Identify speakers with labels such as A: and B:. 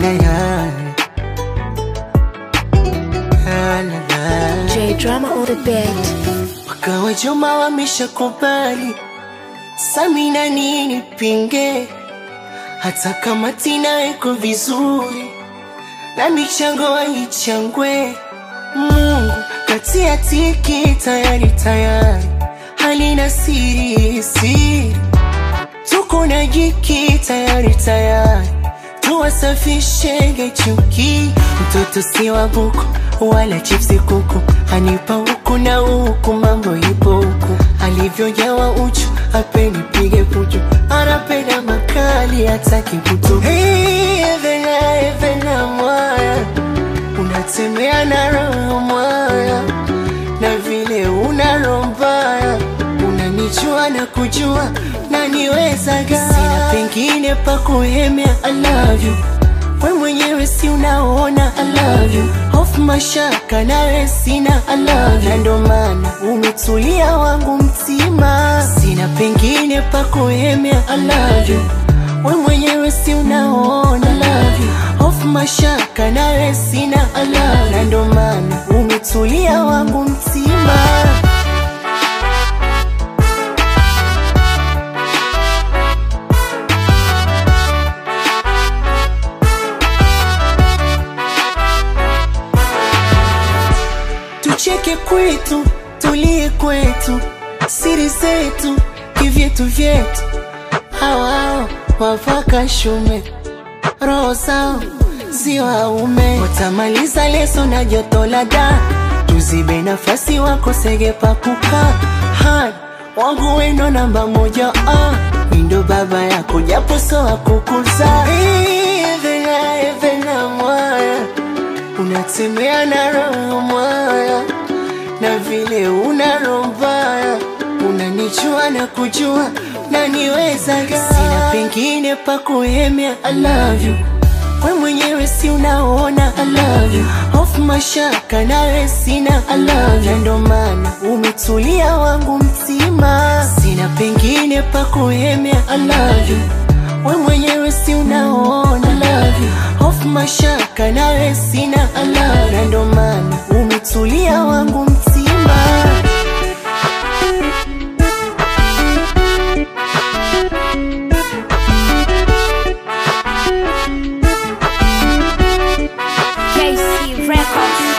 A: na ya La, la, la.
B: J drama on the beat.
A: Wakawa Juma wameshakubali, Samina nini pinge, hata kama Tina iko vizuri na michango haichangwe. Mungu katia tiki tayari tayari, halina siri siri, tuko na jiki tayari tayari, tuwasafishe chuki. Mtoto si wa buku wala chipsi kuku, hanipa huku na huku, mambo ipo huku, alivyojawa uchu apeni pige puchu, anapenda makali hataki kutu. Hey, Evena, Evena mwaya, unatembea na roho mwaya, na vile una roho mbaya, unanijua na kujua na niwezaga, sina pengine pa kuhemea. I love you we mwenyewe si unaona I love you hofu mashaka nawe sina I love you na ndo maana umetulia wangu mtima sina pengine pa kuhemea I love you we mwenyewe si unaona I love you hofu mashaka nawe sina I love you na ndo maana umetulia wangu mtima tucheke kwetu, tulie kwetu, siri zetu, kivyetu vyetu. Hawao wavaka shume, roho zao si waume, watamaliza leso na joto la da, tuzibe nafasi wakosege pa kukaa. Hai, wangu wendo namba moja, ah, mindo baba yako japo so akukuza. Evena, Evena mwaya unatembea na roho mwaya, na vile una roho mbaya, unanijua na kujua na niwezaga, sina pengine pa kuhemea. I love you we mwenyewe si unaona I love you hofu mashaka nawe sina I love you na ndo maana umetulia wangu mtima, sina pengine pa kuhemea. I love you we mwenyewe si unaona I love you hofu mashaka nawe sina I love you na ndo maana umetulia wangu mtima
B: KC Records.